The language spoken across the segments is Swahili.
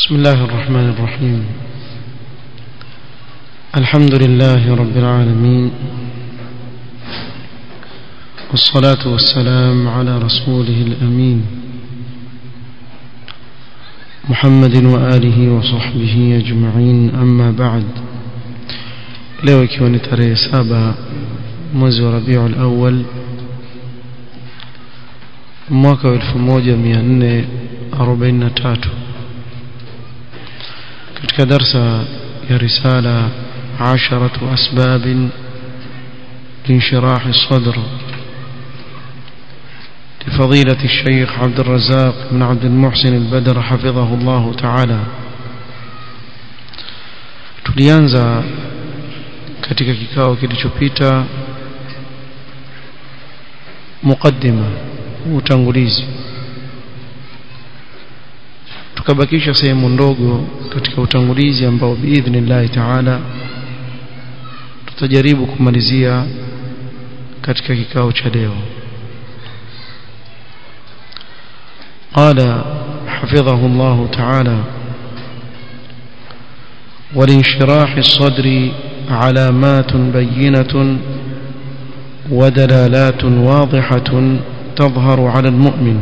بسم الله الرحمن الرحيم الحمد لله رب العالمين والصلاة والسلام على رسوله الأمين محمد وآله وصحبه أجمعين أما بعد leo ikiwa ni tarehe saba mwezi wa rabiul awal mwaka wa 1443 katika darsa ya risala عشرة أسباب لانشراح الصدر لفضيلة الشيخ عبد الرزاق بن عبد المحسن البدر حفظه الله تعالى tulianza katika kikao kilichopita mukaddima utangulizi tukabakisha sehemu ndogo katika utangulizi ambao biidhnillahi taala tutajaribu kumalizia katika kikao cha leo قال حفظه الله تعالى ولانشراح الصدر علامات بينة ودلالات واضحة تظهر على المؤمن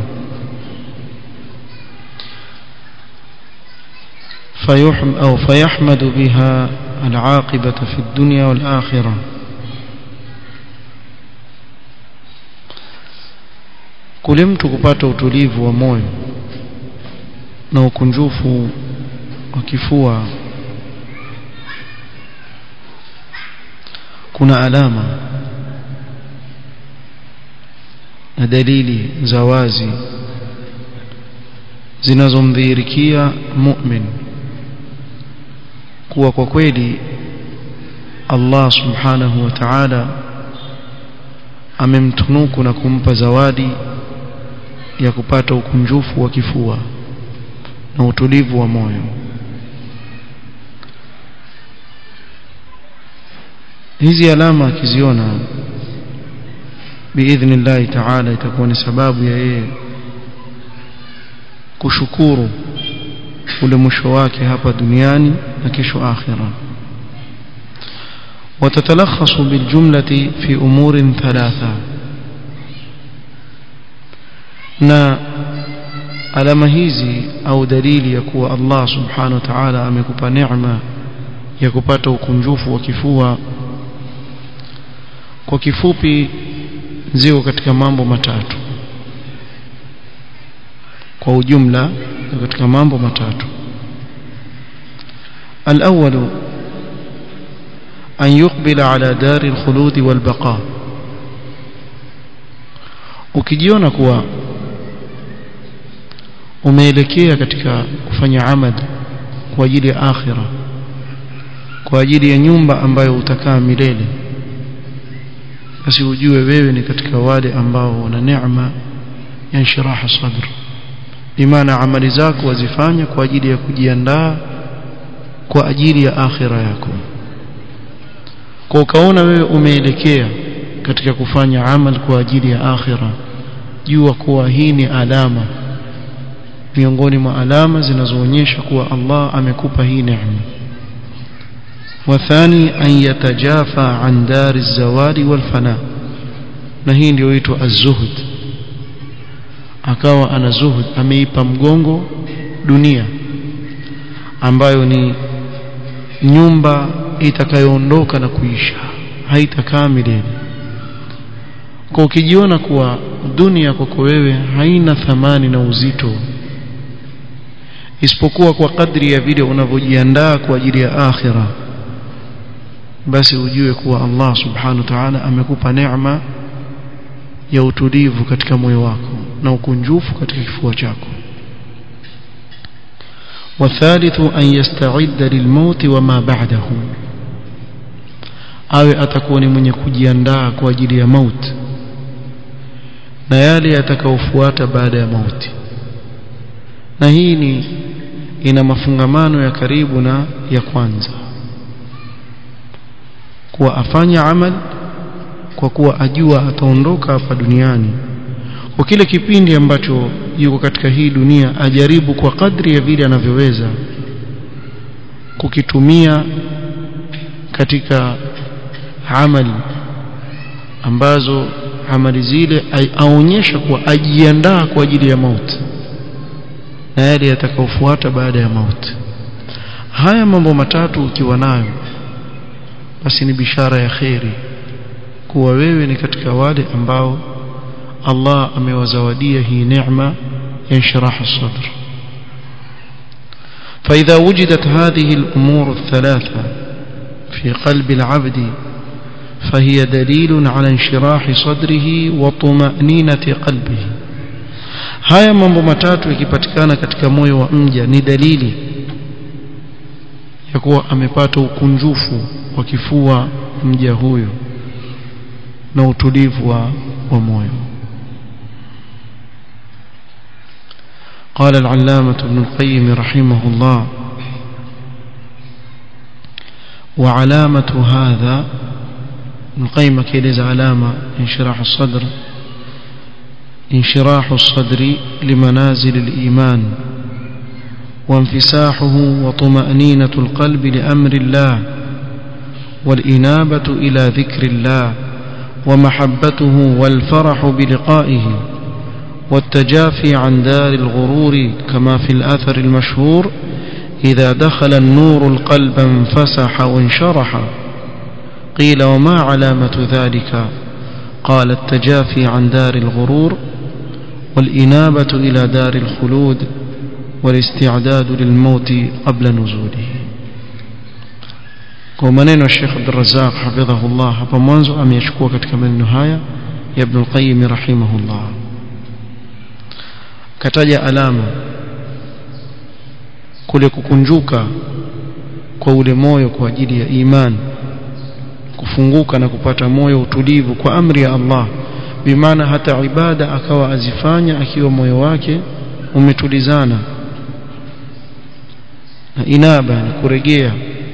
فيحم أو فيحمد بها العاقبة في الدنيا والآخرة kule mtu kupata utulivu wa moyo na ukunjufu wa kifua kuna alama na dalili za wazi zinazomdhihirikia mu'min kuwa kwa kweli Allah subhanahu wa ta'ala amemtunuku na kumpa zawadi ya kupata ukunjufu wa kifua na utulivu wa moyo hizi alama akiziona biidhnillahi ta'ala itakuwa ni sababu ya yeye kushukuru ule mwisho wake hapa duniani na kesho akhira وتتلخص بالجملة في أمور ثلاثة na alama hizi au dalili ya kuwa Allah subhanahu wa ta'ala amekupa neema ya kupata ukunjufu wa kifua kwa kifupi ziko katika mambo matatu kwa ujumla katika mambo matatu الأول أن يقبل على دار الخلود والبقاء ukijiona kuwa umeelekea katika kufanya amali kwa ajili ya akhira kwa ajili ya nyumba ambayo utakaa milele basi ujue wewe ni katika wale ambao wana neema ya inshiraha sadr bimaana amali zako wazifanya kwa ajili ya kujiandaa kwa ajili ya akhira yako kwa ukaona wewe umeelekea katika kufanya amal kwa ajili ya akhira jua kuwa hii ni alama miongoni mwa alama zinazoonyesha kuwa Allah amekupa hii neema wathani an yatajafa an dari zawadi wal fana na hii ndio huitwa az-zuhd akawa ana zuhud ameipa mgongo dunia ambayo ni nyumba itakayoondoka na kuisha haitakaa milele kwa ukijiona kuwa dunia kwako wewe haina thamani na uzito isipokuwa kwa kadri ya vile unavyojiandaa kwa ajili ya akhira basi ujue kuwa Allah subhanahu wa ta'ala amekupa neema ya utulivu katika moyo wako na ukunjufu katika kifua chako والثالث أن يستعد للموت وما بعده awe atakuwa ni mwenye kujiandaa kwa ajili ya mauti na yale yatakayofuata baada ya mauti na hii ni ina mafungamano ya karibu na ya kwanza kuwa afanya amal kwa kuwa ajua ataondoka hapa duniani kwa kile kipindi ambacho yuko katika hii dunia ajaribu kwa kadri ya vile anavyoweza kukitumia katika amali ambazo amali zile aonyesha kuwa ajiandaa kwa ajili ya mauti na yale yatakayofuata baada ya mauti haya mambo matatu ukiwa nayo basi ni bishara ya kheri kuwa wewe ni katika wale ambao Allah amewazawadia hii neema ya inshirah sadr فإذا وجدت هذه الأمور الثلاثة في قلب العبد فهي دليل على انشراح صدره وطمأنينة قلبه haya mambo matatu yakipatikana katika moyo wa mja ni dalili ya kuwa amepata ukunjufu wa kifua mja huyo na utulivu wa, wa moyo قال العلامة ابن القيم رحمه الله وعلامة هذا ابن القيم كيلز علامة انشراح الصدر انشراح الصدر لمنازل الإيمان وانفساحه وطمأنينة القلب لأمر الله والإنابة إلى ذكر الله ومحبته والفرح بلقائه والتجافي عن دار الغرور كما في الأثر المشهور إذا دخل النور القلب انفسح وانشرح قيل وما علامة ذلك قال التجافي عن دار الغرور والإنابة إلى دار الخلود والاستعداد للموت قبل نزوله kwa maneno ya Sheikh Abdul Razzaq hafidhahullah hapa mwanzo ameyachukua katika maneno haya ya Ibn al-Qayyim rahimahullah kataja alama kule kukunjuka kwa ule moyo kwa ajili ya imani kufunguka na kupata moyo utulivu kwa amri ya Allah bimaana hata ibada akawa azifanya akiwa moyo wake umetulizana na inaba ni kuregea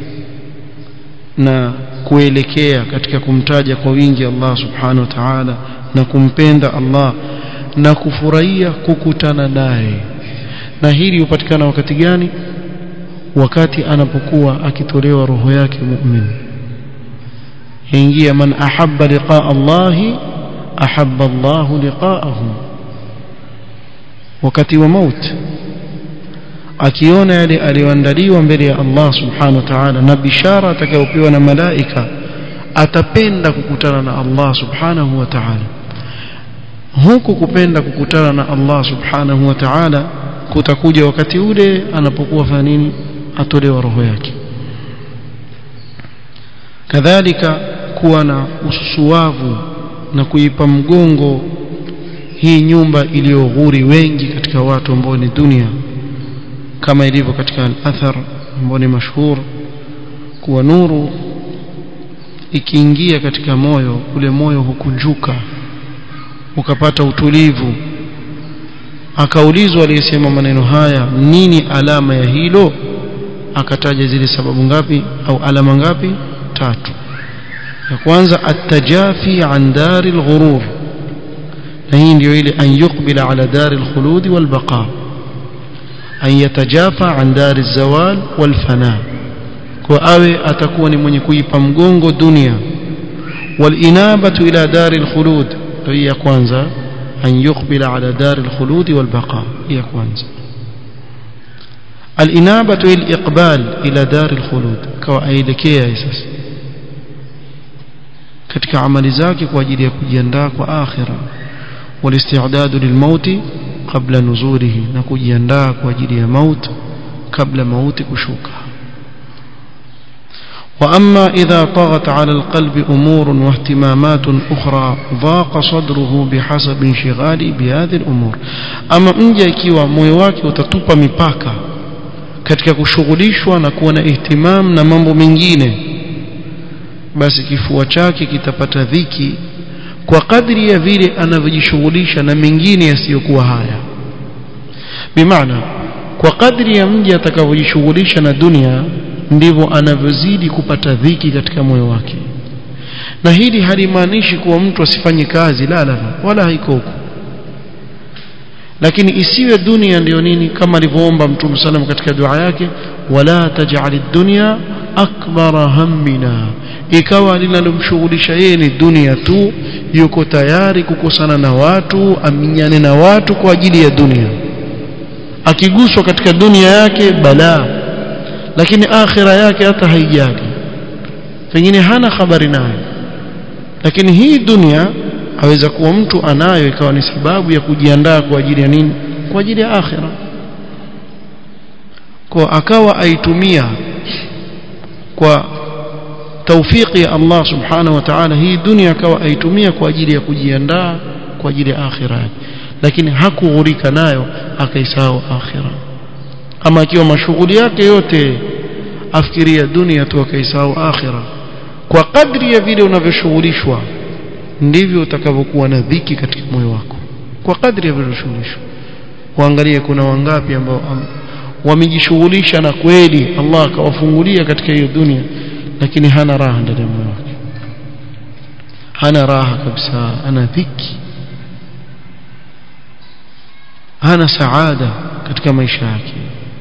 na kuelekea katika kumtaja kwa wingi Allah subhanahu wa ta'ala na kumpenda Allah na kufurahia kukutana naye na hili hupatikana wakati gani wakati anapokuwa akitolewa roho yake mu'min ingia man ahabba liqaa Allah ahabba Allah liqaahu wakati wa mauti akiona yale aliyoandaliwa mbele ya Allah subhanahu wa ta'ala na bishara atakayopewa na malaika atapenda kukutana na Allah subhanahu wa ta'ala huku kupenda kukutana na Allah subhanahu wa ta'ala kutakuja wakati ule anapokuwa fanya nini atolewa roho yake kadhalika kuwa na ususuavu na kuipa mgongo hii nyumba iliyoghuri wengi katika watu ambao ni dunia kama ilivyo katika al-athar ambao ni mashhur kuwa nuru ikiingia katika moyo ule moyo hukunjuka ukapata utulivu akaulizwa aliyesema maneno haya nini alama ya hilo akataja zile sababu ngapi au alama ngapi tatu ya kwanza at-tajafi an dari al-ghurur na hii ndio ile an yuqbila ala dari al-khulud wal baqa an yatajafa an dari az-zawal wal fana kwa awe atakuwa ni mwenye kuipa mgongo dunia wal inabatu ila dari al-khulud hii ya kwanza an yuqbila ala dari al-khulud wal baqa hii ya kwanza الإنابة الإقبال إلى دار الخلود كوايلكيا sasa katika amali zake kwa ajili ya kujiandaa kwa akhira walisti'dadu lilmauti qabla nuzulihi na kujiandaa kwa ajili ya maut kabla mauti kushuka وأما إذا طغت على القلب أمور واهتمامات أخرى ضاق صدره بحسب انشغاله بهذه الأمور أما مجا ikiwa moyo wake utatupa mipaka katika kushughulishwa na kuwa na ihtimam na mambo mengine basi kifua chake kitapata dhiki kwa kadri ya vile anavyojishughulisha na mengine yasiyokuwa haya bimaana kwa kadri ya mji atakavyojishughulisha na dunia ndivyo anavyozidi kupata dhiki katika moyo wake na hili halimaanishi kuwa mtu asifanye kazi la la wala haiko huko lakini isiwe dunia ndiyo nini kama alivyoomba mtume sallam katika dua yake wala taj'al ad-dunya akbara hammina ikawa linalomshughulisha yeye ni dunia tu yuko tayari kukosana na watu aminyane na watu kwa ajili ya dunia akiguswa katika dunia yake balaa lakini akhira yake hata haijali pengine hana habari nayo lakini hii dunia aweza kuwa mtu anayo ikawa ni sababu ya kujiandaa kwa ajili ya nini kwa ajili ya akhira kwa akawa aitumia kwa taufiki ya Allah subhanahu wa ta'ala hii dunia akawa aitumia kwa ajili ya kujiandaa kwa ajili ya akhira yake lakini hakughurika nayo akaisahau akhira ama akiwa mashughuli yake yote afikiria dunia tu akaisahau akhira kwa kadri ya vile unavyoshughulishwa ndivyo utakavyokuwa na dhiki katika moyo wako kwa kadri ya vile unashughulishwa waangalie kuna wangapi ambao wamejishughulisha na kweli Allah akawafungulia katika hiyo dunia lakini hana raha ndani ya moyo wake hana raha kabisa ana dhiki hana saada katika maisha yake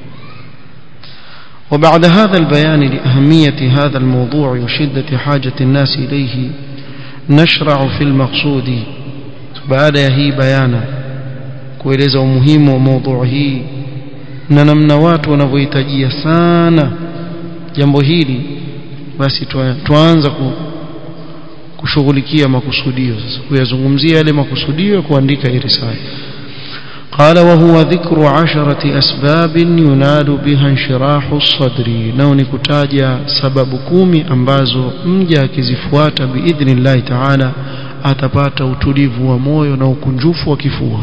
وبعد هذا البيان لأهمية هذا الموضوع وشدة حاجة الناس إليه نشرع في المقصود بعد هي بيانا kueleza umuhimu wa mada hii na namna watu wanavyohitajia sana jambo hili basi tuanza kushughulikia makusudio sasa kuyazungumzia yale makusudio ya kuandika hii risala قال وهو ذكر عشرة أسباب ينال بها انشراح الصدر نوني كتاجا سبب كومي أمبازو مجا كزفواتا بإذن الله تعالى أتبات وتليف وموي نوكنجوف وكفوها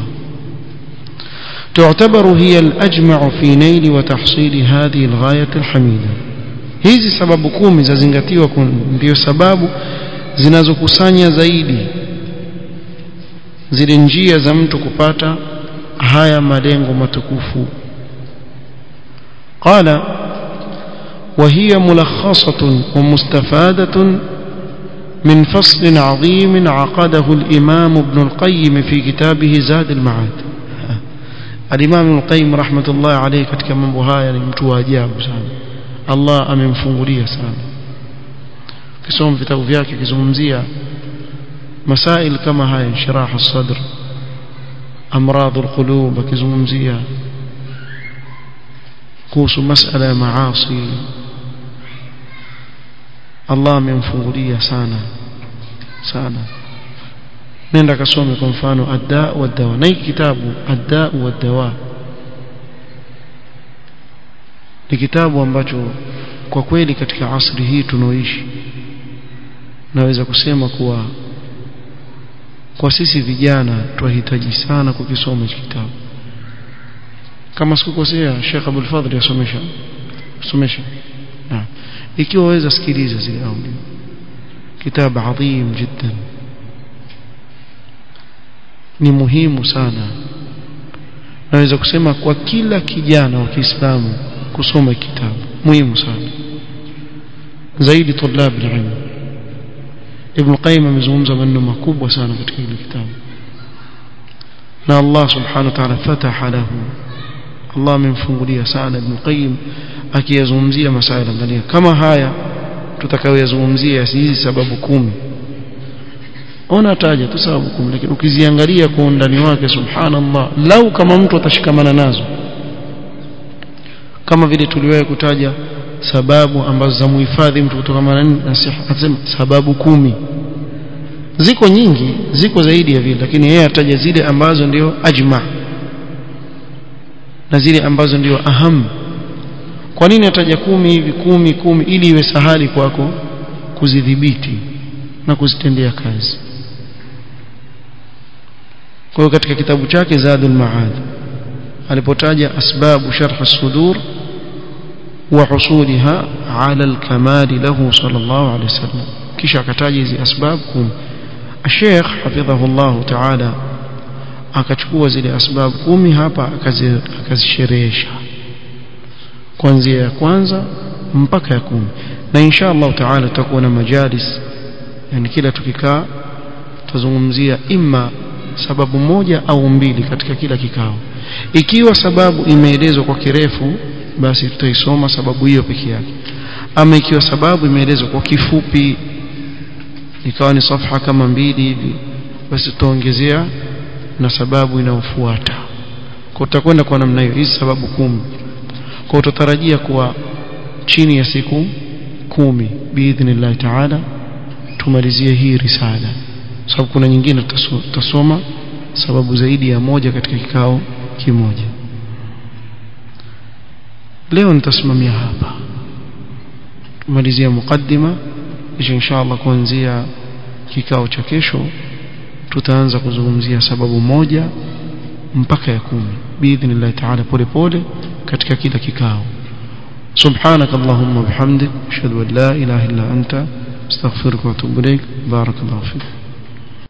تعتبر هي الأجمع في نيل وتحصيل هذه الغاية الحميدة hizi sababu kumi zazingatiwa ndio sababu zinazokusanya zaidi zile njia za mtu kupata haya malengo matukufu قال وهي ملخصة ومستفادة من فصل عظيم عقده الإمام ابن القيم في كتابه زاد المعاد الإمام ابن القيم رحمة الله عليه katika mambo haya ni mtu wa ajabu sana Allah amemfungulia sana kisoma vitabu vyake kizungumzia masail kama haya inshirah as-sadr amradh al-qulub akizungumzia kuhusu masala ya maasi Allah amemfungulia sana sana nenda kasome kwa mfano adda wa dawa na hiki kitabu adda wa dawa ni kitabu ambacho kwa kweli katika asri hii tunaoishi naweza kusema kuwa kwa sisi vijana twahitaji sana kukisoma hiki kitabu kama sikukosea Sheikh Abdul Fadhil yasomesha somesha na ikiwa waweza sikiliza zile audio kitabu adhim jiddan ni muhimu sana naweza kusema kwa kila kijana wa Kiislamu kusoma kitabu muhimu sana zaidi tulab ilmu Ibn Qayyim amezungumza maneno makubwa sana katika hili kitabu na Allah subhanahu wa ta'ala fataha lahu Allah amemfungulia sana Ibn Qayyim akiyazungumzia masaila angalia kama haya tutakayoyazungumzia hizi sababu kumi ona taja tu sababu kumi lakini ukiziangalia kwa undani wake subhanallah lau kama mtu atashikamana nazo kama vile tuliwahi kutaja sababu ambazo za muhifadhi mtu kutokana na atasema sababu kumi ziko nyingi ziko zaidi ya vile lakini yeye ataja zile ambazo ndio ajma na zile ambazo ndio aham kwa nini ataja kumi hivi kumi kumi ili iwe sahali kwako kuzidhibiti na kuzitendea kazi kwa hiyo katika kitabu chake Zadul Maad alipotaja asbabu sharh as-sudur wa husuliha ala al-kamal lahu sallallahu alayhi wasallam kisha akataja hizi asbab kum Sheikh hafidhahu Allah ta'ala akachukua zile asbab kumi hapa akazisherehesha kuanzia ya kwanza mpaka ya kumi na insha Allah ta'ala tutakuwa na majalis yani kila tukikaa tutazungumzia imma sababu moja au mbili katika kila kikao ikiwa sababu imeelezwa kwa kirefu basi tutaisoma sababu hiyo peke yake ama ikiwa sababu imeelezwa kwa kifupi ikawa ni safha kama mbili hivi basi tutaongezea na sababu inayofuata kwa tutakwenda kwa namna hiyo hizi sababu kumi kwa utatarajia kuwa chini ya siku kumi biidhnillah taala tumalizie hii risala sababu kuna nyingine tutasoma sababu zaidi ya moja katika kikao kimoja leo nitasimamia hapa tumalizia mukaddima kisha inshallah kuanzia kikao cha kesho tutaanza kuzungumzia sababu moja mpaka ya kumi biidhnillah taala polepole katika kila kikao سبحانك اللهم وبحمدك اشهد ان لا اله الا انت استغفرك واتوب اليك بارك الله فيك